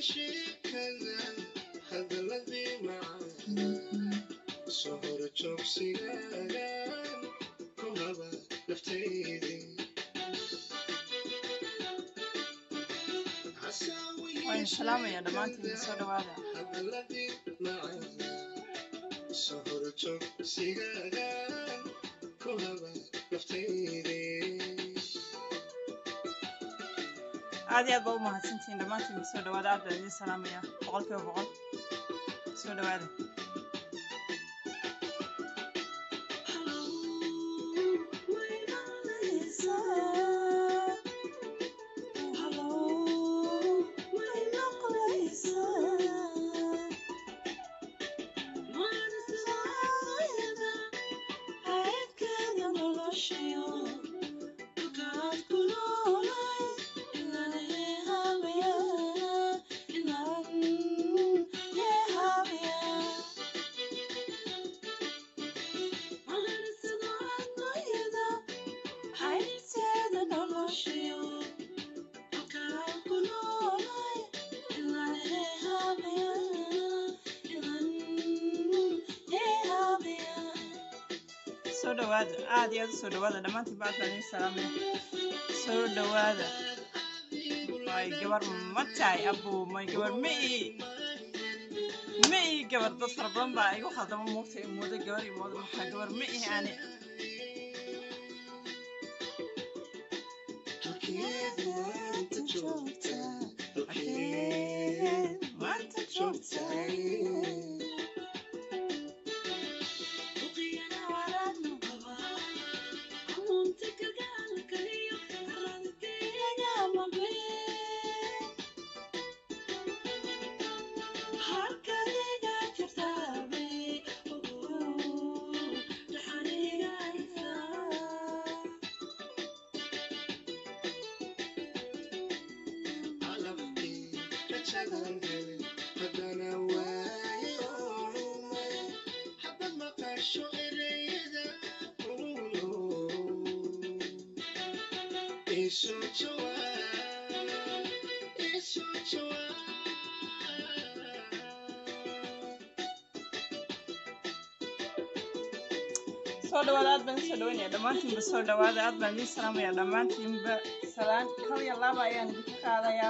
sheekada hadaladii macaan soo horo joogsigaagan ku haba naftaydii waan salaamaya dhammaantiin soo dhawaada hadaladii macaan soo horo joogsigaagan ku haba naftaydii aad iyo aad baa u mahadsantihiin dhammaantiin soo dhawaada aad baan idiin salaamaya boqol kiiba boqol soo dhawaada soo dhawaada aad iyo aad u soo dhawaada dhammaantiin ba aad baan idiin salaamaya soo dhawaada may gabar ma tahay abu may gabar ma ii ma ii gabar dad fara badan baa igu khaldama moogta i moodo gabar i moodo maxaa gabar ma ii ani maanta joogtaa soo dhawaada aad baan isoo dhaweynaya dhammaantiinba soo dhawaada aad baan idiin salaamaya dhammaantiinba salaan kal iyo laba ayaan idinka qaadayaa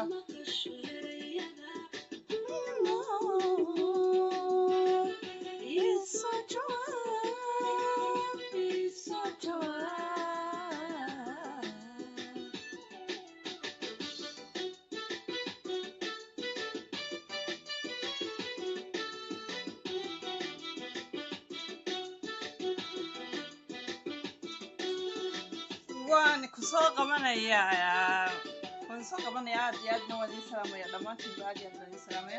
waan kusoo qabanayaa waan soo qabanaya aad iyo aadna waan idiin salaamaya dhammaantiinba aad iyo aad baan idiin salaamaya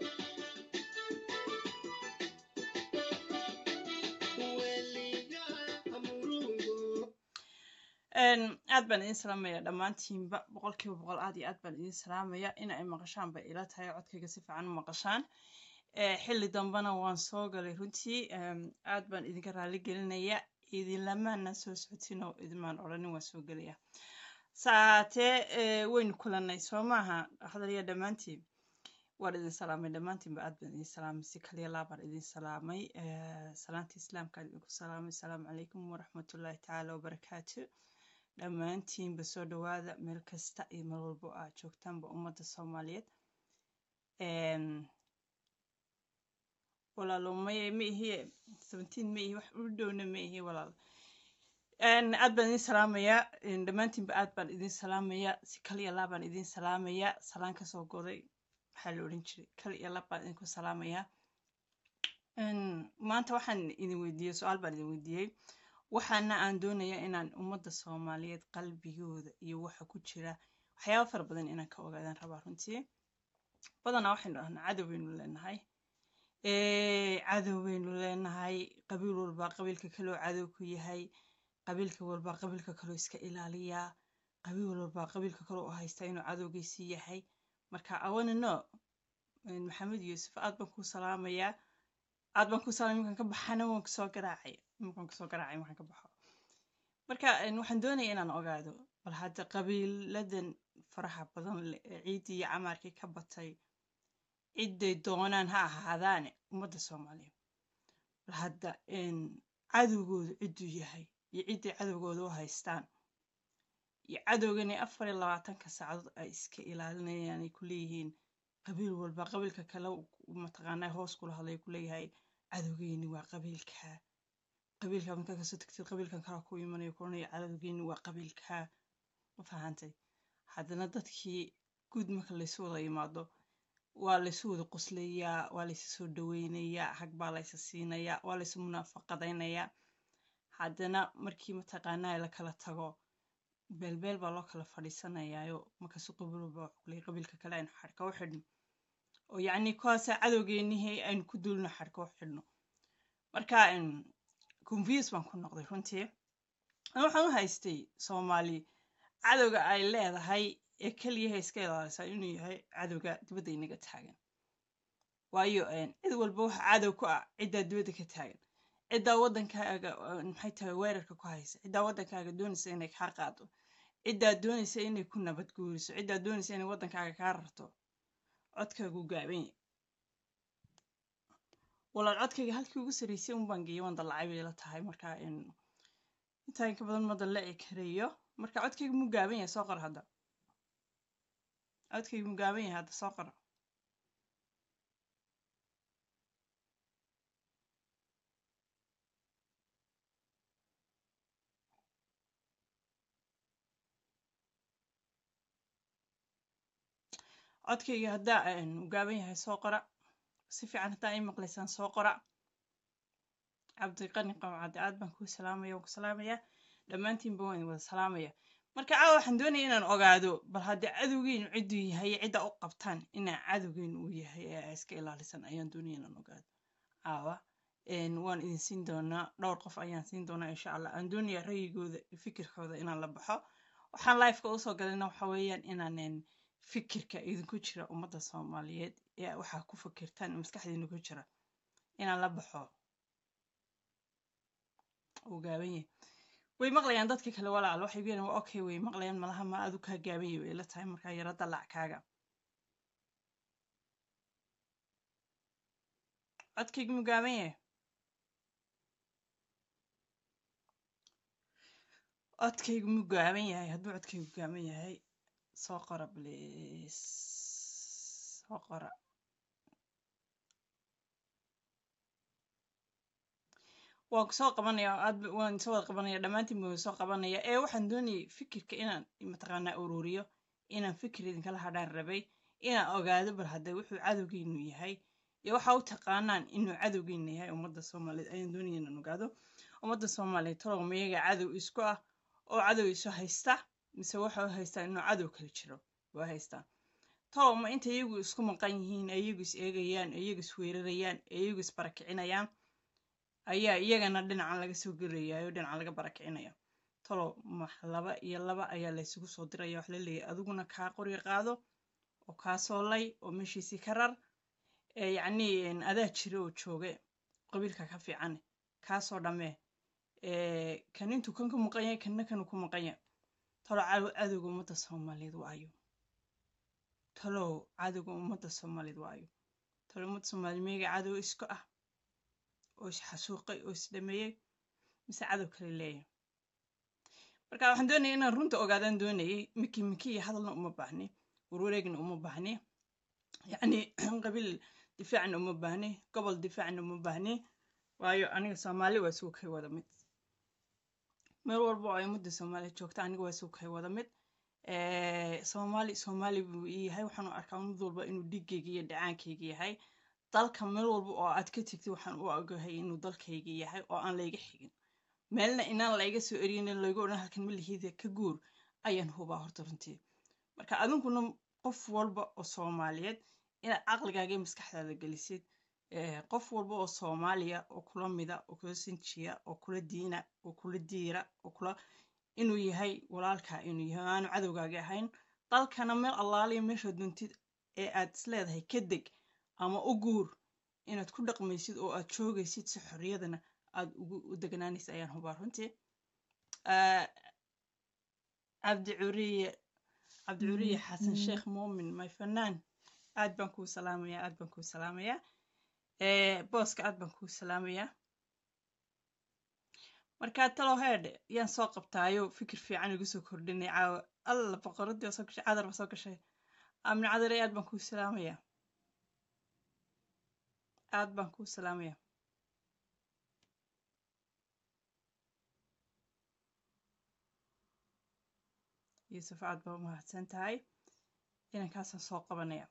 aad baan idiin salaamaya dhammaantiinba boqol kiiba boqol aad iyo aad baan idiin salaamaya in ay maqashaan bay ila tahay codkayga si fiican u maqashaan xilli dambena waan soo galay runtii aad baan idinka raali gelinaya idinlamaana soo socotin oo idinmaan odhanin waan soo gelaya saatee waynu kulannay soo maaha hadalya dhammaantiin waan idin salaamay dhammaantiinba aad baan idin salaamay si kaliya laabaan idin salaamay salaanta islaamkaan idinku salaamay asalaamu calaykum waraxmatullaahi tacaala wabarakaatu dhammaantiinba soo dhawaada meel kasta iyo meel walbo aad joogtaanba ummadda soomaaliyeed walaalo maya ma ihi seventeen ma ihi wax u dhowna ma ihi walaal aad baan idin salaamayaa dhammaantiinba aad baan idin salaamayaa si kal iyo laab baan idin salaamayaa salaan kasoo goday maxaa la odhan jiray kal iyo laab baan idinku salaamayaa maanta waxaan idin weydiiyey su-aal baan idin weydiiyey waxaana aan doonayaa inaan ummadda soomaaliyeed qalbigooda iyo waxa ku jira waxyaaba fara badan inaan ka ogaadaan rabaa runtii badanaa waxaynu dhahnaa cadow baynu leenahay cadow baynu leenahay qabiil walbaa qabiilka kaloo cadow ku yahay qabiilka walbaa qabiilka kaloo iska ilaaliyaa qabiil walbaa qabiilka kaloo u haystaa inuu cadowgiisii yahay marka awanino maxamed yuusuf aad baan kuu salaamayaa aad baan kuu salaamay markaan ka baxana waan kusoo garaacay markaan kusoo garaacay markaan ka baxo marka waxaan doonaya inaan ogaado bal hadda qabiiladan faraha badan leh ee ciiddii iyo camaarkii ka batay ciday doonaan ha ahaadaane ummadda soomaaliyeed bal hadda cadowgoodu cidduu yahay iyo cidday cadowgooda u haystaan iyo cadowgani afar iyo labaatanka saacadood ay iska ilaalinayaan ay ku leeyihiin qabiil walba qabiilka kale mataqaanaa hoos kula hadlay ku leeyahay cadowgeeni waa qabiilkaa qabiilka markaa kasoo tagtid qabiilkan kala ku imanayo kulanaya cadowgeeni waa qabiilkaa ma fahantay haddana dadkii guud marka laysu wada yimaado waa laysu wada qoslayaa waa laysu soo dhaweynayaa hag baa laysa siinayaa waa laysu munaafaqadaynayaa haddana markii mataqaanaa la kala tago beelbeel baa loo kala fadhiisanayaayo markaasu qabiilba kuley qabiilka kale aynu xadhka u xidhno oo yacni kuwaasa cadowgeenihii aynu ku duulno xadhka u xidhno marka confuse baan ku noqday runtii waxaan u haystay soomaali cadowga ay leedahay ee keliyaha iska ilaalisaa inuu yahay cadowga dibadda inaga taagan waayo cid walba waxa cadow ku ah ciddaa dibadda ka taagan ciddaa waddankaaga maxay tahay weerarka ku haysa ciddaa waddankaaga doonaysa inay kaa qaado ciddaa doonaysa inay ku nabad guuriso ciddaa doonaysa inay waddankaaga kaa rarto codkaagu gaaban yahay walaal codkayga halkii ugu sarreysay un baan geeyay waan dallacay bay la tahay marka intaa inka badan ma dallaci karayo marka codkayga muu gaaban yahay soo qor hadda codkayga muu gaaban yahay hadda soo qor codkayga haddaa u gaaban yahay soo qora si fiican haddaa ii maqlaysaan soo qora cabdiqani qamcadde aad baan kuu salaamaya waan ku salaamayaa dhammaantiinba waan wada salaamaya marka caawa waxaan doonaya inaan ogaado bal haddii cadowgeenu cidduu yahay cidda u qabtaan inaa cadowgeenu uu yahay ee ay iska ilaalisan ayaan doonaya inaan ogaado caawa waan idin siin doonaa dhowr qof ayaan siin doonaa insha allah aan doonaya ra'yigooda fikirkooda inaan la baxo waxaan lifeka usoo galayna waxa weeyaan inaan fikirka idinku jira ummadda soomaaliyeed ee waxaa ku fikirtaan maskaxdiina ku jira inaan la baxo uu gaaban yahay way maqlayaan dadka kale walaal waxay leeyihin waa okay way maqlayaan malaha ma adu kaa gaaban yahay way la tahay markaa yaro dalac kaaga codkaygu mu gaaban yahay codkaygu mu gaaban yahay hadduu codkaygu gaaban yahay soo qora please soo qora waan soo qabanaya aad waan soo wada qabanaya dhammaantiin baan soo qabanaya ee waxaan doonayay fikirka inaan mataqaanaa ururiyo inaan fikir idinkala hadhaan rabay inaan ogaado bal hadda wuxuu cadowgeenu yahay iyo waxa u taqaanaan inuu cadowgeenu yahay ummadda soomaaliyeed ayaan doonaya inaan ogaado ummadda soomaaliyeed talow miyaga cadow isku ah oo cadow isu haysta mise waxa haystaa inuu cadow kala jiro waa haystaa talow ma inta iyagu isku maqan yihiin iyagu is eegayaan iyagu is weerarayaan iyagu is barakicinayaan ayaa iyagana dhinacan laga soo gelayayo dhinacan laga barakicinaya talow ma laba iyo laba ayaa laysugu soo diraya wax la leeyahay adiguna kaa qori qaado oo kaa soolay oo meeshiisii ka rar yacni adaa jira oo jooge qabiilka ka fiican kaasoo dhammee kan intuu kan ku maqan yahay kanna kanu ku maqan yahay talow cadowga ummadda soomaaliyeed waayo talow cadowga ummadda soomaaliyeed waayo talow ummadda soomaaliyeed meega cadow isku ah oo is xasuuqay oo is dhameeyey mise cadow kale leeyahay marka waxaan doonaya inaan runta ogaadaan doonayay miki miki iyo hadalna uma baahni warwareegna uma baahni yacni qabiil difaacna uma baahni gobol difaacna uma baahni waayo aniga soomaali waa isugu kay wada mid meel walba oo ay ummadda soomaaliya joogta aniga waa isugu kay wada mid soomaali soomaali buu yahay waxaan u arkaa mid walba inuu dhiggayga iyo dhacaankayga yahay dalka meel walba oo aad ka tegtid waxaan u ogahay inuu dalkayga yahay oo aan layga xigin meelna inaan layga soo erinin laygu odhan halkan malihida ka guur ayaan hubaa horta runtii marka adinkuna qof walba oo soomaaliyeed inaad caqligaaga iyo maskaxdaada gelisid qof walba oo soomaaliya oo kula mida oo kula sinjiya oo kula diina oo kula diira oo kula inuu yahay walaalkaa inuu yahay aanu cadowgaaga ahayn dalkana meel allaaliya meesha duntid ee aad isleedahay ka deg ama u guur inaad ku dhaqmaysid oo aad joogaysid si xorriyadana aad ugu u deganaanaysa ayaan hubaa runtii cabdi curiye cabdi curiye xasan sheekh muumin my fanaan aad baan kuu salaamayaa aad baan kuu salaamayaa ee booska aad baan kuu salaamayaa markaa talow heedhe yaan soo qabtaayo fikir fiican igu soo kordhinay caawa alla boqoradii waa soo gashay cadar ba soo gashay amni cadare aad baan kuu salaamayaa aad baan kuu salaamayaa yuusuf aad baa u mahadsan tahay inankaasaan soo qabanaya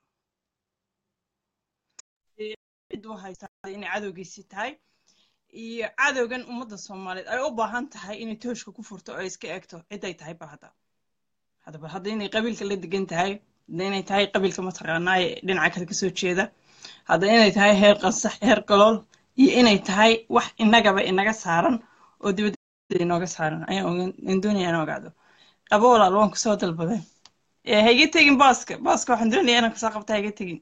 cid u haysaa inay cadowgiisii tahay iyo cadowgan ummadda soomaaliyeed ay u baahan tahay inay tooshka ku furto oo ay iska eegto cid ay tahay bal hadda haddaba hadda inay qabiilka la degan tahay hadda inay tahay qabiilka mataqaanaa ee dhinaca kale kasoo jeeda hadda inay tahay heer qansax heer galool iyo inay tahay wax inagaba inaga saaran oo dibadda inooga saaran ayaan doonaya inaan ogaado qabo walaal waan kusoo dalbaday ha iga tegin booska booska waxaan doonaya inaan kusoo qabta ha iga tegin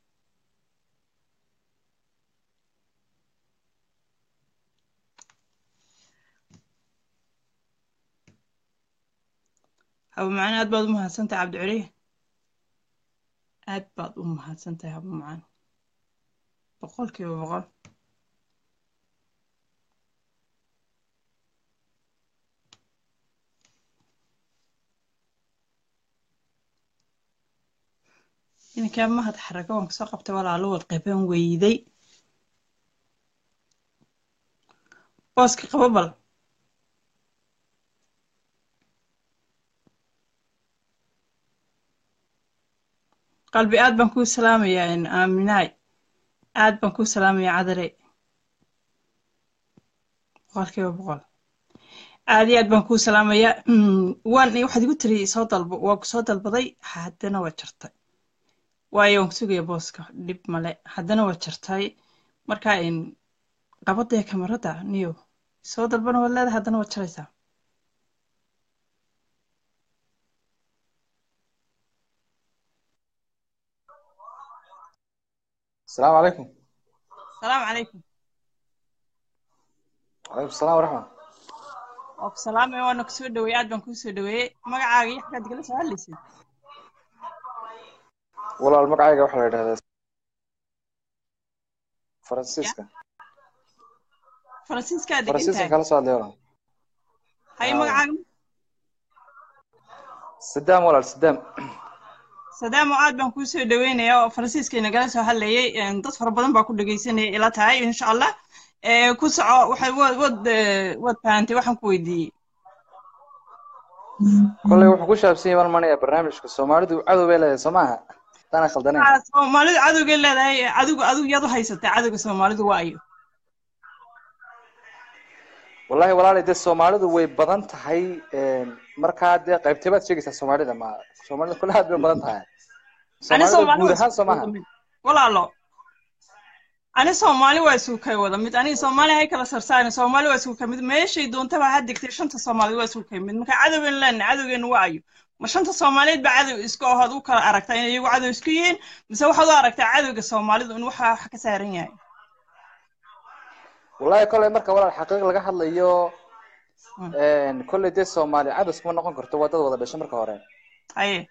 haba macaan aad baad u mahadsan tahay cabdiceliye aad baad u mahadsan tahay haba macaan boqolkiiba boqol inankaa mahad xarago waan kasoo qabtay walaalo wad qaban weyday booska qabo bal qalbi aad baan kuu salaamayaa aaminaay aad baan kuu salaamayaa cadare boqolkiiba boqol aad iyo aad baan kuu salaamayaa waan waxaad igu tiri soo dalbo waa ku soo dalbaday haddana waa jartay waayo waan kusugaya booska dhib male haddana waa jartay marka qabadee kamarada niyo soo dalbana waad leedahay haddana waad jaraysaa السلام عليكم salaamu calaykum وعليكم السلام ورحمة waa ku salaamaya waana kusoo dhaweeyey aad baan kuu soo dhaweeyey magacaaga iyo xaggaad igala soo hadlaysid والله المقعيقة وحلا يدهد فرانسيسكا faransiiskaad degan فرانسيسكا tahay كلا سؤال ديولا haye آه. magacaaga سدام ولا سدام sadaamo aad baan kuu soo dhaweynayaa oo faransiiska inagala soo hadlayay dad fara badan baa ku dhegaysanaya ila tahay insha allah Eh, ku soco waxay wad wad eh, wad fahantay waxaan ku weydiiyey كل يوم حكوش أبسي من مانيا برنامج كسومالي دو عدو بيلا سماها أنا خلدني Ah, soomaalidu cadowgay leedahay adigu adigu yaad u haysatay cadowga soomaalidu waa ayo والله والله دي الصومالي دو وي بدن تهي مركا دي قيبتبات شيء الصومالي دا ما الصومالي كلها دي بدن تهي ani الصومالي soomaali دو waa جودها isku wada سماها mid walaalo ani soomaali waa isku kay wada mid aniga soomaali hay kala sarsaani soomaali waa isku kay mid meeshay doontaba ha degtay shanta soomaaliyeed waa isku kay mid marka cadowgan leenahay cadowgeenu waa ayo ma shanta soomaaliyeed baa cadow iska ahood u kala aragtaa inay iyagu cadow isku yihiin mise waxaad u aragtaa cadowga soomaalidu in waxa wax ka saaran yahay والله كل مركا ولا الحقيقة لقى حد ليو Mm. كل دي الصومالي عدو اسمه نقون كرتو ودد ودا دشة مركا هورين haye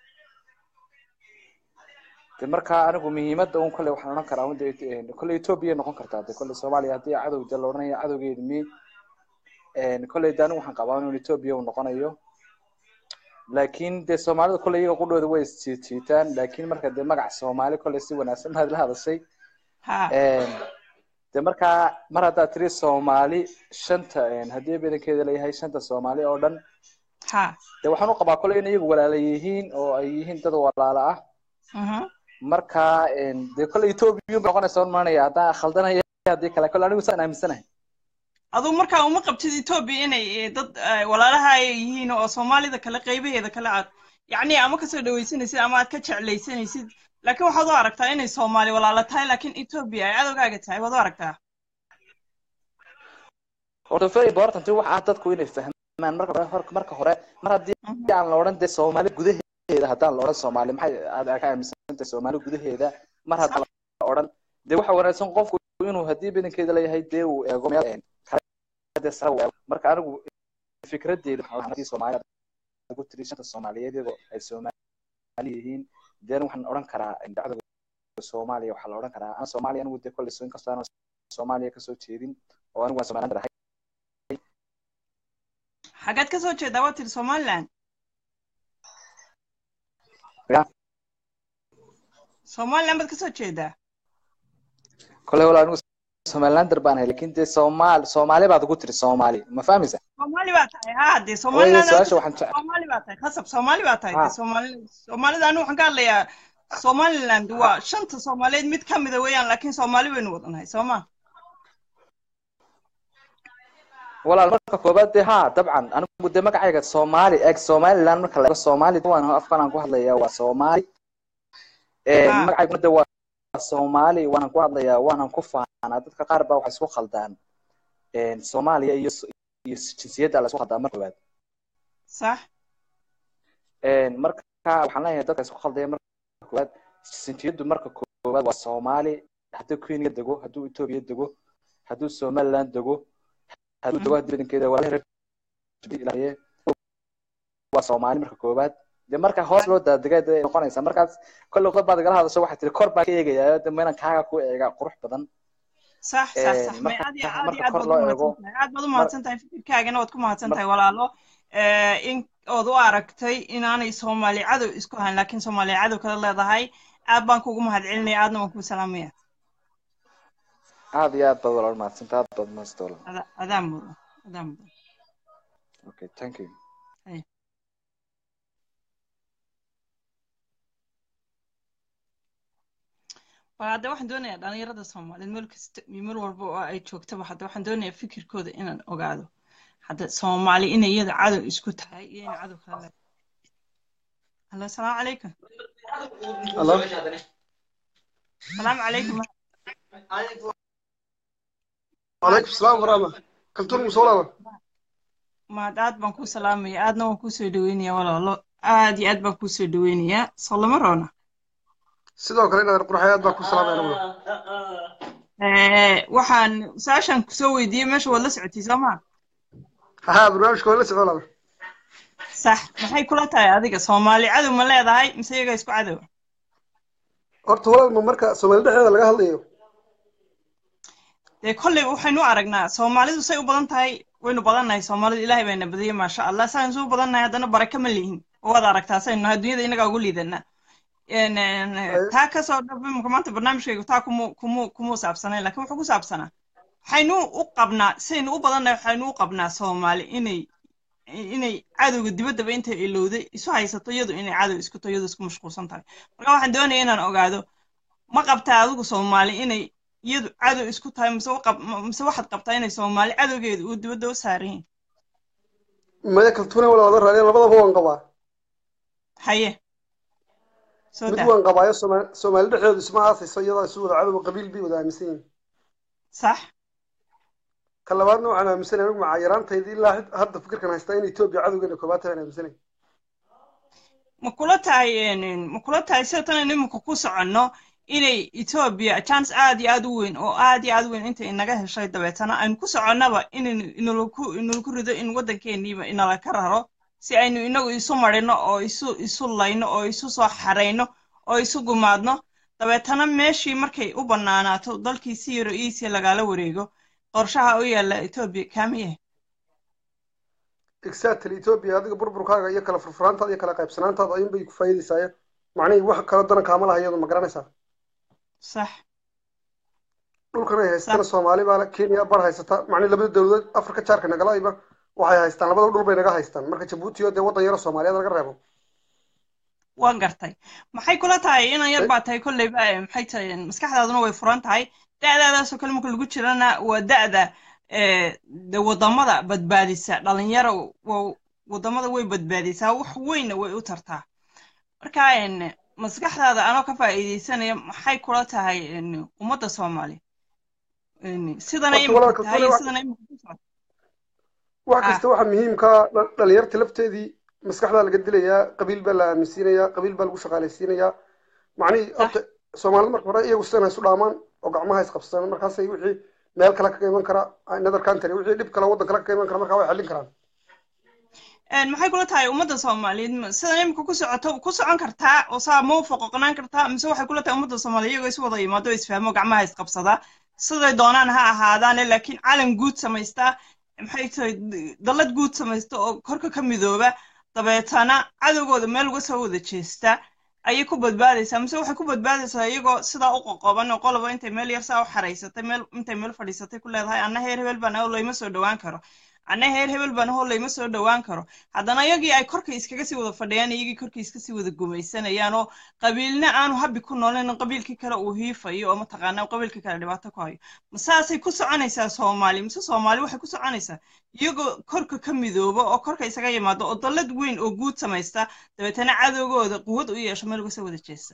de markaa anigu muhiimadda un kolley waxaan odhan karaa unda kolley etoobiya noqon kartaa de kolley soomaaliya haddii cadow de la odhanaya cadowgeedi mi kolley de anigu waxaan qabaa inuu etoobiya uu noqonayo laakiin de soomaalida kolley iyaga qudhooda way isjiijiitaan laakiin marka de magac soomaali kolley si wanaagsan baad la hadashay ha de markaa mar haddaad tiri soomaali shanta haddii badankeeda leeyahay shanta soomaali oo dhan ha de waxaan u qabaa kolley in iyagu walaala yihiin oo ay yihiin dad walaala ah mhm marka de kolley etoobiya bay noqonaysa un maanaya haddaan khaldanaya haddii kale kolley anigu saan aaminsanahay aduu markaa uma qabtid etoobiya inay eh, dad eh, walaalaha ay yihiin oo soomaalida kale qaybaheeda kale aad yacni ama kasoo dhawaysanaysid ama aad ka jeclaysanaysid laakiin waxaad u aragtaa inay soomaali walaalo tahay laakiin etoobiya ay cadowgaaga tahay waad u aragtaa horta very important waxa ah dadku inay fahmaan marka hore marka hore mar haddii Mhm. aan la odhan de soomaali gudaheeda haddaan la odhan soomaali maxay aad ka aaminsantahay soomaali gudaheeda mar haddaan la odhan de waxa wanaagsan qofku inuu haddii badankeeda leeyahay dee uu eego meel kale dee sare uu eego marka anigu fikradeedu waxaa haddii soomaali ugu tiri shanta soomaaliyeed iyagoo ay soomaali yihiin deen waxaan odhan karaa dacdada soomaaliya waxaa la odhan karaa ana soomaaliya anigu dee kolley inkastoo aanan soomaaliya kasoo jeedin oo anigu waan somaliland ahay xaggeed ka soo jeedaa waa tiri somaliland Ya. somaliland baad ka soo jeedaa kolley wala anigu somalilander baan ahay lakin dee soomaal soomaali baad ugu tiri soomaali ma fahmaysa soomaali baa tahay ha dee Hooyo, somaliland su-aasha waxaan jecel soomaali baa tahay khasab soomaali baa tahay Ha. dee soomaali soomaalida anigu waxaan ka hadlayaa somaliland waa shanta soomaaliyeed mid ka mida weeyaan laakiin soomaali baynu wadanahay soo ma walaal marka koobaad dee ha dabcan anigu dee magacayga soomaali eeg somaliland marka laego soomaali waan afkan aan ku hadlaya waa soomaali Ha. magacayguna dee waa soomaali waanan ku hadlayaa waanan ku faanaa dadka qaar baa waxay isku khaldaan soomaaliya iyo iyo jinsiyadda la isku khaldaa marka koobaad sax marka waxaan leeyahay dadka isku khaldaya marka koobaad jinsiyaddu marka koobaad waa soomaali hadduu kenya dego hadduu etoobiya dego hadduu somaliland dego hadduu dego haddii badankeeda waa reer ilaahiye waa soomaali marka koobaad de marka hoos loo daadegay de noqonaysa markaas kolley qodob baad igala hadasho waxay tiri kor baan ka eegayaa de ma inaan kaaga ku eega qurux badan sax sax sax may marka aad iyo aad marka iyo aad kor baad loo u eego mahadsan tahay aad baad u mahadsan tahay fikirkaagana waad ku mahadsan tahay walaalo Eh, in ood u aragtay inaanay soomaali cadow isku hayn laakiin soomaali cadow kala leedahay aad baan kugu mahad celinaya aadna waan kuu salaamaya aad iyo aad baad walaal mahadsanta aad baad mahadsan walaal Ada- adaa mudan adaa mudan okay thank you Hey. waa hadda waxaan doonayaa dhalinyarada soomaaliyeed meel kasta iyo meel walba oo ay joogtaba hadda waxaan doonayaa fikirkooda inaan ogaado hadda soomaali inay iyada cadow isku tahay iyo inay cadow kala leedahay allo asalaamu calaykum Hello. salaamu calaykum Waalaikum salaam warahma. Kaltuun musoolaba. maad aad baan kuu salaamaya aadna waan kuu soo dhaweynayaa walaalo aad iyo aad baan kuu soo dhaweynayaa soo lama roona Sidoo kale inaad qurxayaad baa ku salaamay anigu. Eh, waxaan su-aashaan kusoo weydiiyey meesha waad la socotay soo maa Ha barnaamijka waa la socon laba. sax maxay kula tahay adiga soomaali cadow ma leedahay mise iyaga isku cadow Horta walaal ma marka Soomaali dhexdeeda laga hadlayo. dee kolley waxaynu u aragnaa soomaalidu say u badan tahay waynu badannahay soomaalidu ilaahay bayna badiyey maasha allah saan isu badannahay haddana baraka ma lihin waad aragtaa saynu nahay dunyada inagaa ugu liidanaa En- en, taa kasoo dhab imika maanta barnaamijkaygu taa kumu kumu kumuu saabsanayn laakiin wuxuu ku saabsanaa waxaynu u qabnaa saynu u badannahay waxaynu u qabnaa soomaali inay inay cadowga dibaddaba intay ilowday isu haysato iyadu inay cadow isku tahay iyadu isku mashquulsan tahay marka waxaan doonaya inaan ogaado ma qabtaa adigu soomaali inay iyadu cadow isku tahay mise wa qab- ma- mise waxaad qabtaa inay soomaali cadowgeedu uu dibadda u saaran yihin Maya kaltuuna walaal wada raadin labadaba waan qabaa. haye soo Mid daa waan qabaayo Soomaali Soomaali dhexdeedu isma aasayso iyadoo isu wada cadow qabiil bay wada aaminsan yihiin. sax Ka labaadna waxaan aaminsanahay anigu macaa yaraantaydii ilaa had- hadda fikirkan haystaa in Ethiopia cadowgeena koobaad tahay aan aaminsanahay. ma kula tahay en- ma kula tahay sida tan aynu imika ku soconno inay etoobiya chance aad iyo aad u weyn oo aad iyo aad u weyn intay inaga heshay dabeetana aynu ku soconnaba inaynu inalaku inalaku rido in waddankeeniiba inala ka raro si aynu inagu isu marino oo isu isu layno oo isu soo xarayno oo isu gumaadno dabeetana meeshii markay u bannaanaato dalkii si yaro iisiya lagala wareego qorshaha u yaalla etoobiya kaamiye Exactly Ethiopia adiga burburkaaga iyo kala furfuraantaada iyo kala qaybsanaantaada ayuun bay ku faa'iidaysaa. Macnihii wax kale dana kaama laha iyadu ma garanaysaa. sax dhulkan ay haystaan Soomaali baa leh, Kenya bar haysata macni labada dawladood Afrika jaarka nagala ayba waxay haystaan labada dhul bay naga haystaan marka Djibouti oo dee wadan yar oo Soomaaliyeed laga reebo waan gartay maxay kula tahay inan yar baa tahay kolleyba eh, maxay tahay maskaxdaaduna way furan tahay da'daadaasoo kale marka lagu jirana waa da'da eh, de wadamada badbaadisa dhalinyaro waa wadamada way badbaadisaa wax weynna way u tartaa marka en, maskaxdaada anoo ka faa'iidaysanaya maxay kula tahay en, ummadda soomaali En, sidana Horta imika walaalka tahay Soomaali iyo waa- sidana imika ku socoto wax Ah. kasta waxa muhiimka ah, dha- dhalinyarta lafteedii maskaxdaa laga dilayaa qabiil baa la aaminsiinayaa qabiil baa lagu shaqaalaysiinayaa macnihii horta Soomaalida marka hore iyagu sidan isu dhaamaan oo gacmaha isqabsadaan markaasay wixii meel kale kaga iman kara another country wixii dhib kale waddan kale kaga iman kara markaa way xallin karaan maxay kula tahay ummadda soomaaliyeed sida imika ku socoto ku socon kartaa oo saa ma u foqoqnaan kartaa mise waxay kula tahay ummadda soomaaliya iyagoo is wada yimaado isfahmo gacmaha isqabsadaa siday doonaan ha ahaadaane laakiin calan guud samaystaa maxay tahay dallad guud samaysta oo korka ka midooba dabeetana cadowgooda meel uga soo wada jeesta ayay ku badbaadaysaa mise waxay ku badbaadaysaa iyagoo sidaa u qoqoban oo qoloba intay meel yar saa u xaraysatay meel intay meel fadhiisatay ku leedahay anna heer hebel baan ahoo layma soo dhowaan karo anna heer hebel baan ahoo layma soo dhowaan karo haddana iyagii ay korkay iskaga sii wada fadhiyaan iyagii korkay iska sii wada gumaysanayaan oo qabiilna aanu habbi ku noolayn qabiilkii kale uu hiifayo oo mataqaanaa qabiilkii kale dhibaato ku hayo masaasay ku soconaysaa soomaali mise soomaali waxay ku soconaysaa iyagoo korka ka midooba oo korka isaga yimaado oo dallad weyn oo guud samaysta dabeetana cadowgooda quwad u yeesho meel uga soo wada jeesta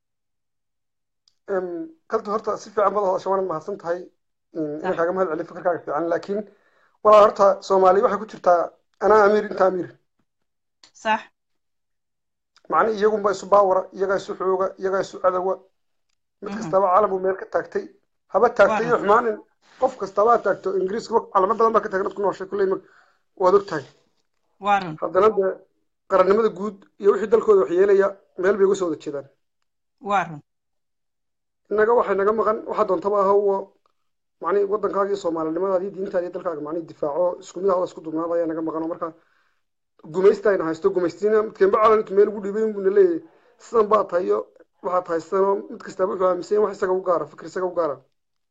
kalta horta si fiican bada hadasha waanad mahadsan tahay inaan kaaga mahad celiyo fikirkaaga fiican laakiin walaa horta soomaaliya waxay ku jirtaa anaa amiir inta amiir sax macni iyagunba isu baawara iyagaa isu xooga iyagaa isu cadowa mid kastaba calamu meel ka taagtay haba taagtay iyo xumaanin qof kastaba ha taagto ingiriiska calamo badan baa ka taagan dad ku nooshay kulley waad og tahay haddana dee qarannimada guud iyo wixii dalkooda wax yeelaya meel bay uga soo wada jeedaan waaran innaga waxay naga maqan waxaa doontaba aha uwo macni waddankaaga iyo soomaalinimadaada iyo diintaada iyo dalkaaga macni difaaco isku mid ahooda isku dubnaada ayaa naga maqan oo marka gumaysta ayna haysto gumaystiina midkeenba calan intu meel ugu dhiibay buna leeyahay sidan baa tahay iyo waxaa tahay sidan oo mid kastaba wuxuu aaminsan wax isaga u gaara fikir isaga u gaara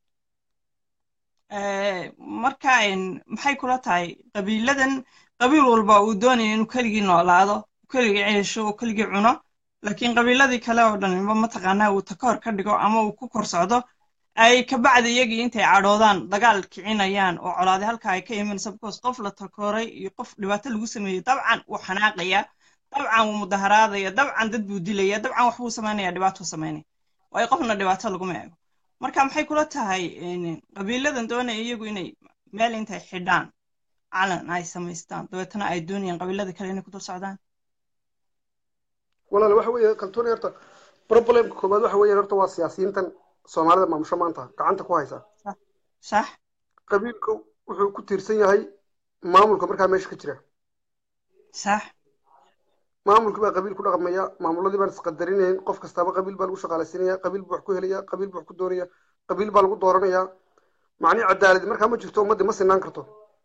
marka maxay kula tahay qabiiladan qabiil walba uu doonaya inuu keligii noolaado keligii ceesho oo keligii cuno laakiin qabiiladii kale oo dhanba mataqaanaa uu takoor ka dhigo ama uu ku kor socdo ay kabacdi iyagii intay cadhoodaan dagaal kicinayaan oo colaade halka ay ka imanaysa because qof la takooray iyo qof dhibaato lagu sameeyey dabcan wuu xanaaqaya dabcan wuu mudaharaadaya dabcan dad buu dilaya dabcan wax buu samaynaya dhibaatuu samaynaya waayo qofna dhibaato laguma eego marka maxay kula tahay qabiiladan doonaya iyagu inay meel intay xidhaan calan ay samaystaan dabeetana ay doonayaan qabiilada kale inay ku dul socdaan walaal waxa weeye kaltuuni horta problemka koowaad waxa weeye horta waa siyaasiyiintan soomaalida maamusho maanta gacanta ku haysa sax qabiilku wuxuu ku tiirsan yahay maamulka markaa meesha ka jira sax maamulkii baa qabiil ku dhaqmaya maamuladii baan isqadarinayn qof kastaba qabiil baa lagu shaqaalaysiinaya qabiil buu wax ku helaya qabiil buu wax ku doonaya qabiil baa lagu dooranaya macnii cadaaladi markaa ma jirto ummaddii ma sinaan karto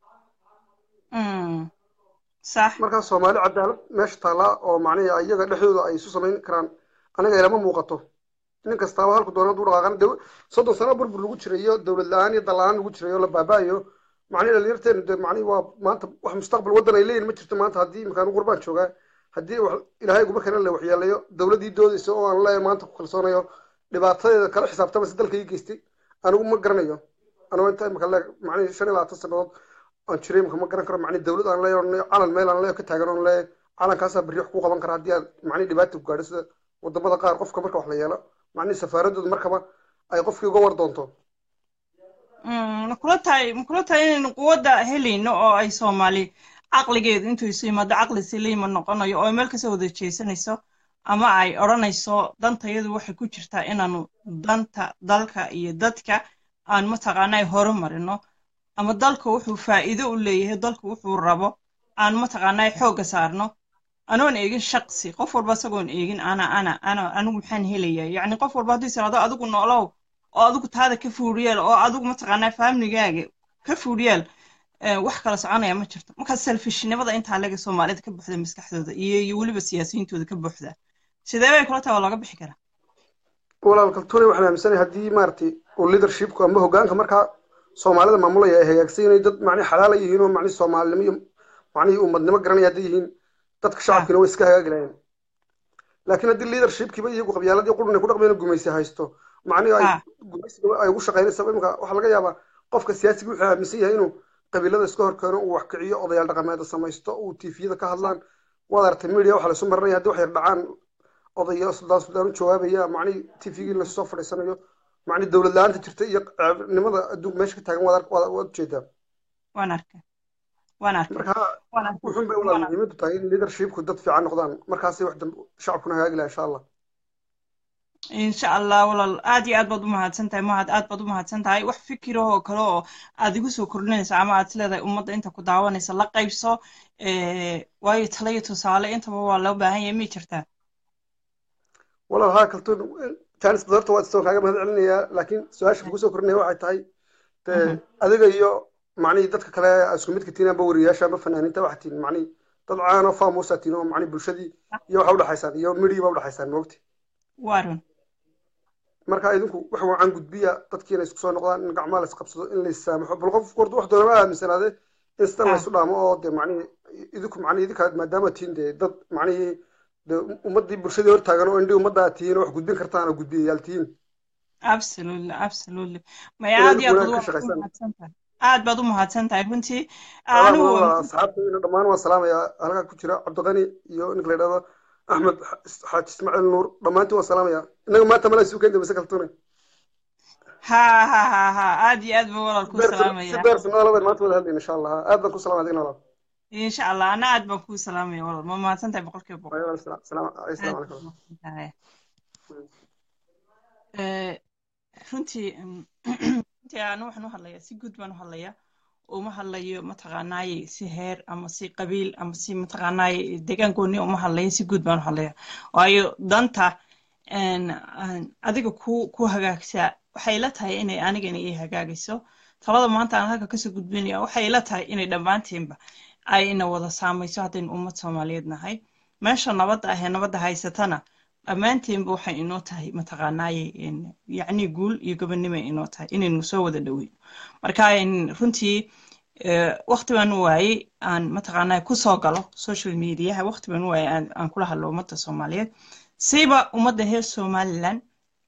sax markaa soomaali cadaalad meesha taallaa oo macnihi iyaga dhexdooda ay isu samayn karaan aniga ilama muuqato nin kastaaba halku doona hadduu dhaqaaqana de soddon sano burbur lagu jiray iyo dowlad la-aan iyo dal-aan lagu jiray oo la baaba'ayo macnihi dhalinyarteenu de macnihi waa maanta wax mustaqbal waddan ay leeyihin ma jirto maanta haddii imikaanu gurbaan joogaa haddii ilaahay guma kenan la waxyeelayo dowladdii doodaysa oo aan leeyahay maanta ku kalsoonayo dhibaatadeeda kala xisaabtamase dalka ii geystay anigu ma garanayo anigoo inta imika le macnihi shan iyo labaatan sannadood aan jiray imika ma garan karo macnihi dowlad aan leeyahay calan meel aan leeyahay ka taagan oon leeyahay calankaasaa berri wax ku qaban kara haddii aad macnihi dhibaata ku gaadho sida wadamada qaar qofka marka wax la yeelo macnihi safaaradooda markaba ay qofkii uga war doonto makula tahay makula tahay inaynu quwadda helayno oo ay soomaali caqligeedu intuu isu yimaado caqli silima noqonayo oo meel kasoo wada jeesanayso ama ay odhanayso dantayadu waxay ku jirtaa inaanu danta dalka iyo dadka aan mataqaanaa horumarino ama dalka wuxuu faa'iido u leeyahay dalka wuxuu rabo aan mataqaanaa xoogga saarno anoon eegin shaqsi qof walba isagoon eegin ana ana ana anigu maxaan helaya yacni qof walba hadduu isiraado adigu noolow oo adigu taada ka fuudhiyeel oo adigu mataqaanaa faamligaaga ka fuudhiyeel wax kala soconaya ma jirto markaa selfishnimada intaa laga soomaalida ka buuxda maskaxdooda iyo iyo weliba siyaasiyiintooda ka buuxda sidee bay kula tahay waa looga bixi karaa walaal kaltuune waxaan aaminsanahay haddii maaragtay uu leadershipku ama hoggaanka markaa soomaalida maamulaya ay hagaagsan inay dad macnihi xalaala yihiin oo macnihi soomaalinimo iyo macnihii ummadnimo garanaya hadday yihiin dadka shacabkiina way iska hagaagi lahayeen laakiin haddii leadershipkiiba iyagu qabyaaladii qurun ay ku dhaqmayeen gumaysi haysto macnihi ay gumaysiga ay ugu shaqaynaysa imika waxaa laga yaabaa qofka siyaasiga wuxuu aaminsan yahay inuu qabiilada iska horkeeno uu wax kiciyo odayaal dhaqameeda samaysto uu tifiyada ka hadlaan waad aragtay media waxaa laysu marinaya haddii wax yar dhacaan odayo suldaan suldaan u jawaabaya macnihi tifigii lasu soo fadhiisanayo macnihi dowlad la-aanta jirta iyo ceebnimada adduunka meesha ka taagan waad waad ujeedaa waan arkay waan arkay marka wuxun bay walaal muhiimadu tahay in leadershipku dad fiican noqdaan markaasay wax dambe shacabkuna hagaagi laha insha allah insha allah walaal aad iyo aad baad u mahadsan tahay mahad aad baad u mahadsan tahay wax fikirahoo kale oo aad igu soo kordhinaysa ama aad isleedahay ummadda inta ku daawanaysa la qaybso waayo tala iyo tusaale intaba waa loo baahan yahay miyay jirtaa walaal haa kaltuun jaanis badarta waa istoon kaaga mahad celinayaa laakiin su-aasha kugu soo kordhinaya waxay tahay dee adiga iyo macnihii dadka kale isku midka tihiin amba wariyaasha amba fanaaniinta waxaa tihiin macnihii dad caano faamuusa tihiin oo macnihi bulshadii iyo waxa udhexaysaan iyo midhigii baa udhexaysaan moogti waa run marka idinku wax wacan gudbiya dadkii inay isku soo noqdaan in gacmaha la isqabsado in la issaamaxo bal qof horta wax doonama aaminsanaade in sidan Ah. laysu dhaamo oo dee macnihii idinku macnihii idinka maadaama tihiin dee dad macnihii dee ummaddii bulshadii hortaagan oo indhii ummaddaa tihiin oo wax gudbin kartaan oo gudbiyayaal tihiin absolutely absolutely maya Inaad aad iyo aad wanaag baad ka u shaqaysaan. mahadsan tahay aad baad u mahadsan tahay runtii Walaal, anigu walaal, asxaabtayda dhammaan waan salaamayaa halkaa ku jira cabdiqani iyo ninka la yidhahdo axmed xaaji ismaaciil nuur dhammaantiin waan salaamayaa innaga maanta mala isu keenta mise kaltuune ha ha ha ha aad iyo aad baan walaal ku si salaamaya beersanaalabaan maanta wada hadlayna insha allah aad baan ku salaamay adigna walaal insha allah ana aad baan kuu salaamaya walaal ma mahadsan tahay boqolkiiba boqol Waayo, walaal, salaam salaam- aad assalaamu baad calaykum u mahadsan tahay Eh, runtii mm, runtii anu waxaan u hadlayaa si guud baan u hadlayaa uma hadlayo mataqaanaaye si heer ama si qabiil ama si mataqaanaaye deegaan gooni uma hadlayo si guud baan u hadlayaa waayo danta een, aan adiga ku ku hagaagsaa waxay ila tahay inay anigana ii hagaagayso talada maanta aan halka kasoo gudbinaya waxay ila tahay inay dhammaantiinba ay ina wada saamayso haddaynu ummad soomaaliyeed nahay meesha nabadda ah ee nabadda haysatana dhammaantiinba waxay inoo tahay mataqaanaaye in- yacni guul iyo gobonnimay inoo tahay inaynu soo wada dhoweyno marka in runtii eh, waqti baan u waayey aan mataqaanaaye kusoo galo social mediaha waqti baan u waayey aan aan kula hadlo ummadda soomaaliyeed siba ummadda reer somaliland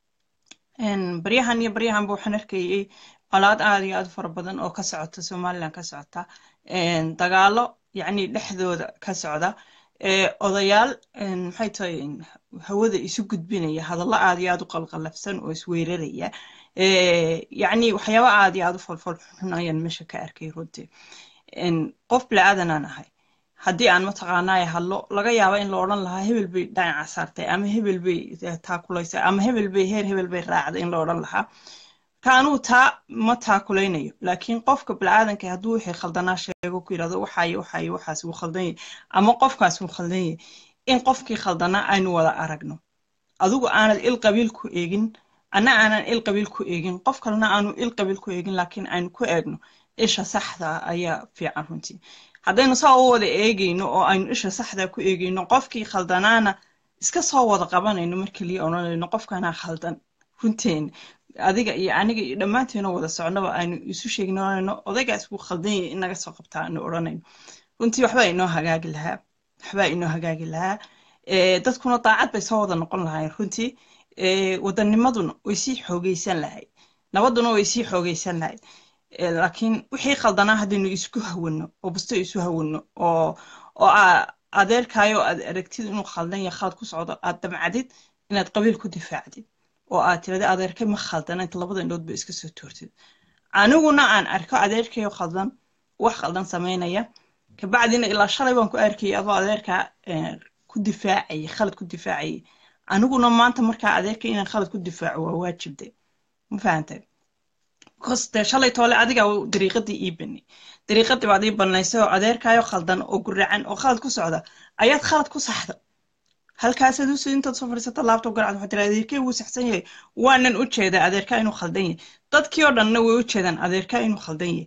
een, baryahan iyo baryahanba waxaan arkayay colaad aad iyo aad u fara badan oo ka socota somaliland ka socota een, dagaalo yacni dhexdooda ka socda ee, odayaal een, maxay tahay een, hawada isu gudbinaya hadallo aad iyo aad u qalqalafsan oo isweeraraya ee, yacni waxyaabo aad iyo aad u falfal xun ayaan meesha ka arkay runtii een, qof bilaadanaan ahay haddii aan mataqaanaaye hadlo laga yaaba in la odhan lahaa hebel bay dhinaca saartay ama hebel bay eh, taakulaysay ama hebel bay heer hebel bay raacday in la odhan lahaa ka anugu taa ma taakulaynayo laakiin qofka bilaadanka hadduu wixii khaldanaa sheego ku yidhahdo waxaayo waxaayo waxaas wuu khaldan yahay ama qofkaas wuu khaldan yahay in qofkii khaldanaa aynu wada aragno adigu aanad il qabiil ku eegin anna aanan il qabiil ku eegin qof kalena aanu il qabiil ku eegin laakiin aynu ku eegno isha saxda ah ayaa fiican runtii haddaynu saa u wada eegayno oo aynu isha saxda ku eegayno qofkii khaldanaana iska soo wada qabanayno mar keliya odhanayno qofkanaa khaldan runteena adiga iyo aniga iyo dhammaanteena wada socnaba aynu isu sheegnano odaygaas wuu khaldan yahay in naga soo qabtaa aanu odhanayno runtii waxbaa inoo hagaagi lahaa waxbaa inoo hagaagi lahaa Eh, dadkuna daacad bay soo wada noqon lahaayeen runtii Eh, wadanimaduna way sii xoogaysan lahayd nabaduna way sii xoogaysan lahayd Eh, laakiin wixii khaldanaa haddaynu isku hawano oo basto isu hawano oo oo aa adeerkaayo aad aragtid inuu khaldan yahay khalad ku socdo aad damcadid inaad qabiil ku difaacdid oo aad tirada adeerkay ma khaldana inta labada indhood ba iska soo toortid aniguna aan arko adeerkayo khaldan wax khaldan samaynaya kabacdina ilaa shalay baan ku arkayay adoo adeerkaa eh, ku difaacayay khalad ku difaacayay aniguna maanta markaa adeerka inaan khalad ku difaaco waa waajibde ma fahantay because dee shalay toole adiga dariiqadii ii bani dariiqadii baad ii banaysay oo adeerkaayo khaldan oo guracan oo khalad ku socda ayaad khalad ku saxda halkaasaad usi intaad soo fadhiisata laabtoob garacad waxaa tiri adeerkay wuu saxsan yahay waanan u jeedaa adeerkaa inuu khaldan yahay dadkii oo dhanna way u jeedaan adeerkaa inuu khaldan yahay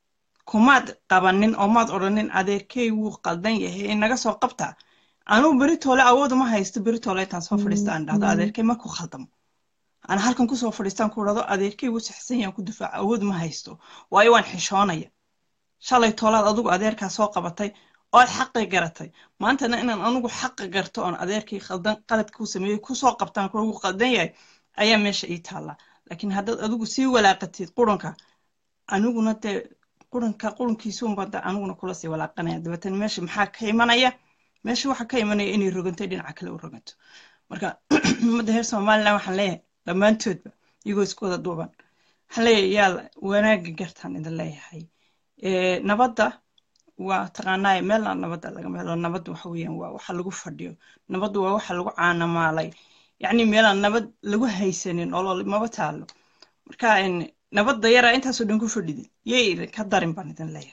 kumaad qabanin oo maad odhanin adeerkay wuu khaldan yahay inaga soo qabtaa anuu beritoole awood uma haysto beritoole intaan soo fadhiista aan dhahdo adeerkay ma ku khaldamo ana halkan kusoo fadhiistaan ku dhahdo adeerkay wuu saxsan yahay aan ku difaaco awood ma haysto waayo waan xishoonaya shalay toolaad adigu adeerkaa soo qabatay ood xaqi garatay maantana inaan anigu xaqi garto oon adeerkii khaldan qaladka ku sameeyey kusoo qabtaan kugu khaldan yahay ayaa meesha ii taallaa laakiin haddaad adigu sii walaaqatid qurunka aniguna dee qurunka qurunkiisuunba da aniguna kula sii walaaqanaya dabeetana meesha maxaa ka imanaya meesha waxaa ka imanaya inay rogantay dhinaca kale u roganto marka ummadda reer somaliland waxaan leeyahay dhammaantoodba iyagoo isku wada duuban waxaan leeyahay yaa wanaagga gartaan idin leeyahay Eh, nabadda waa taqaanaaye meelna nabadda laga helo nabadda waxa weeyaan waa waxa lagu fadhiyo nabaddu waa waxa lagu caanamaalay yacni meelaan nabad lagu haysanin olol maba taalo marka en, nabadda yaraa intaasoo dhan ku fadhidin yay idinka darin baan idin leeyahay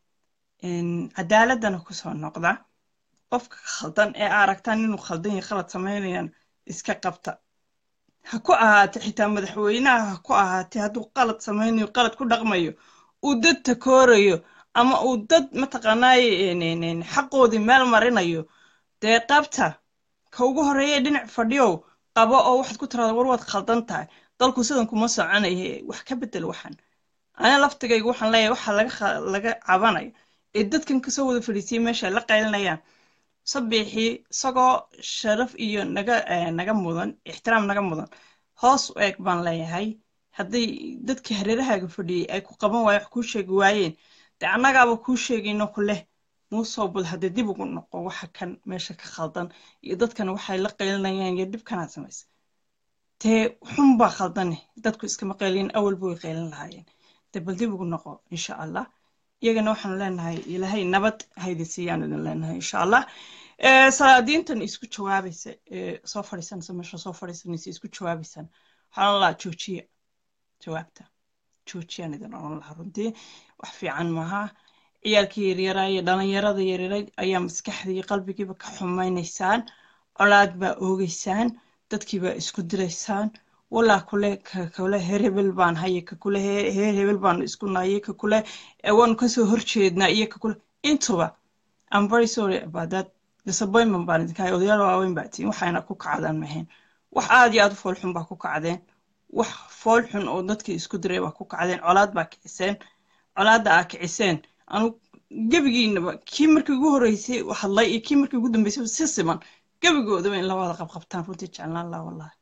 En, cadaaladana kusoo noqda qofka khaldan ee aa aragtaan inuu khaldan yahay khalad samaynayaan iska qabta ha ku ahaate xitaa madaxweynaha ha ku ahaate hadduu qalad samaynayo qalad ku dhaqmayo uu dad takoorayo ama uu dad mataqaanaaye en- en- en, xaqoodii meel marinayo dee qabta ka ugu horeeya dhinac fadhiyow qabo oo waxaad ku tiraada war waad khaldan tahay dalku sidan kuma soconaye wax ka bedel waxan ana laftigayga waxaan leeyahay waxa laga kha- laga cabanayo ee dadkan kasoo wada fadhiisiyay meesha ay la qaylinayaan sabixii isagoo sharaf iyo naga eh, naga mudan ixtiraam naga mudan hoos u eeg baan leeyahay hadday dadkii hareerahaaga fadhiyey ay ku qaban waayeen wax kuu sheegi waayeen dee annagaaba kuu sheegayno ku leh muusoo bal haddee dib ugu noqo waxa kan meesha ka khaldan iyo dadkan waxay la qaylinayaan iyo dhibkanaad samaysa dee xun baa khaldane dadku iskama qaylin awalba way qaylin lahaayeen dee bal dib ugu noqo insha allah iyagana waxaanu leenahay ilaahay nabad haydi siiyaan idin leenahay insha allah Eh, salaadiintan isku jawaabaysa ee soo fadhiisanaysa meesha soo fadhiisanaysa isku jawaabaysaan waxaan lahaa joojiya jawaabta joojiyaan idin oran lahaa runtii wax fiican maaha ciyaalkii yaryaraa iyo dhalinyarada yaryaray ayaa maskaxda iyo qalbigiiba ka xumaynaysaan colaad baa oogeysaan dadkii baa isku diraysaan walaa kule ka kule heer hebel baan haye ka kule heer heer hebel baanu isku nahaye ka kule eh, waanu kasoo horjeednaa iyo ka kule intuba I'm very sorry about that disappointment baan idinka hay odayaal waaweyn baa tihiin waxayna ku kacdaan mahayn wax aad iyo aad u fool xun baa ku kacdeen wax fool xun oo dadkii isku diray baa ku kacdeen colaad baa kiciseen colaadda aa kiciseen anu gebigiinaba kii markii ugu horreysay hadlay iyo kii markii ugu dambeysay si siman gebigoodaba in la wada qabqabtaan runtii jeclaan lahaa wallahi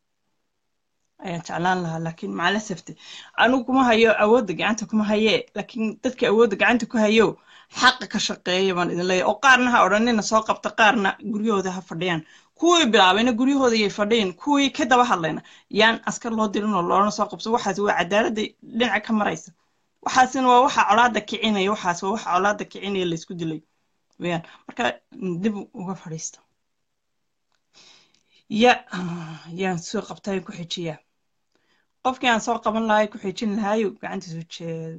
ayaan jeclaan lahaa laakiin macalasafte anigu kuma hayo awoodda gacanta kuma hayee laakiin dadka awoodda gacanta ku hayo xaqa ka shaqeeya baan idin leeyahay oo qaarna ha odhanina soo qabta qaarna guryahooda ha fadhiyaan kuwii bilaabayna guryahooda yay fadhiyin kuwii ka daba hadlayna yaan askar loo dirin oo loona soo qabso waxaas waa cadaaladda dhinaca ka maraysa waxaasina waa waxa colaadda kicinaya waxaas waa waxa colaadda kicinaya laysku dilay weyaan marka dib uga fadhiista ya yaan soo qabtaa ku xijiyaa qofkii aan soo qaban lahay ku xijin lahaayo gacantiisu jeedo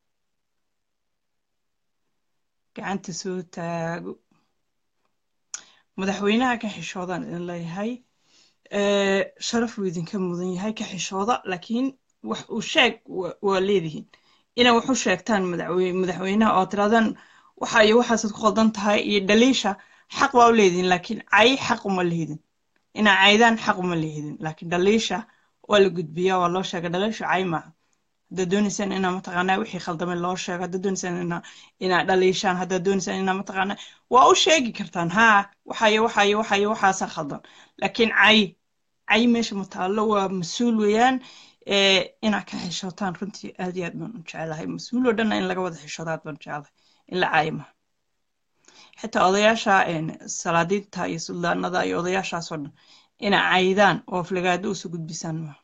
gacanta soo taago madaxweynaha ka xishoodaan idin leeyahay Eh, sharaf buu idinka mudan yahay ka xishooda laakiin wax uu sheeg wa- waa leedihiin inay wax u sheegtaan madaxwe- madaxweynaha oo tirahdaan waxa iyo waxaasaad ku qaldan tahay iyo dhaliisha xaq waa u leedihiin laakiin cay xaq uma lihidin inaa caydaan xaq uma lihidin laakiin dhaliisha waa la gudbiyaa waa loo sheega dhaliisha cay maaha haddaad doonaysaan inaa mataqaanaa wixii khaldamay loo sheego haddaad doonaysaan inaa inaa dhaliishaan haddaad doonaysaan inaa mataqaanaa waa u sheegi kartaan haa waxayo waxayo waxayo waxaasaa khaldan laakiin cay cay meesha ma taallo waa mas-uul weeyaan ee inaa ka xishootaan runtii aad iyo aad baan u jecelahay mas-uul oo dhanna in laga wada xishoodo aad baan u jecelahay in la caayo maha xitaa odayaasha een, salaadiinta iyo suldaanada iyo odayaashaasoo dhan inaa caydaan oo aflagaado usoo gudbisaan maha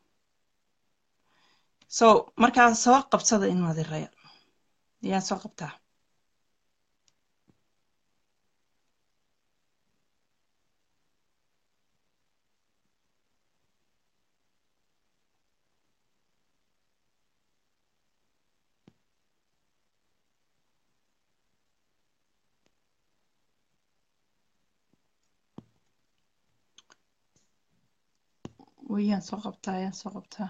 so markaa soo qabsada in madiraya yaa soo qabtaa wayaan soo qabtaa yaan soo qabtaa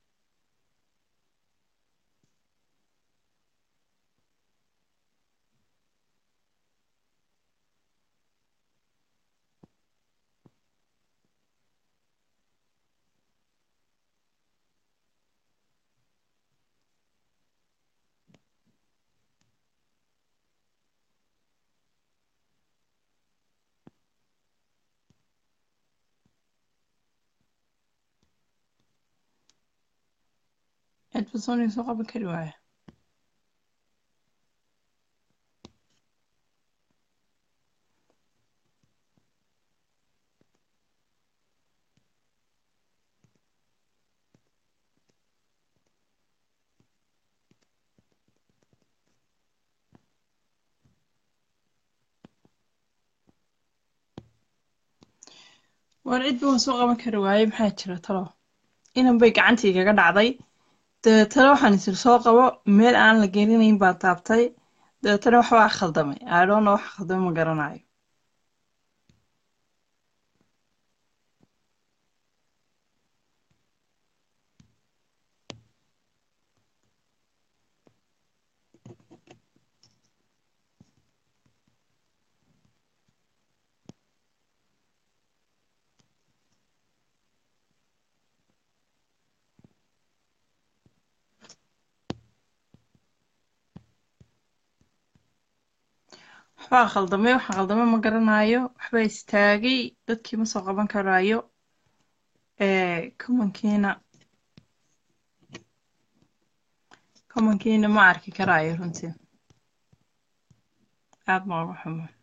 cid basooniga soo qaban kari waaya war cidba waan soo qaban kari waaye maxaa jira talo inan bay gacantii igaga dhacday dabeetana waxaan isir soo qabo meel aan la gelinayn baa taabtay dabeetana waxbaa khaldamay aadhoona wax khaldamay ma garanayo waxbaa khaldamay waxa khaldamay ma garanayo waxbaa istaagay dadkii ma soo qaban karayo kumankiina kumankiina ma arki karayo runtii aad ma uga xumo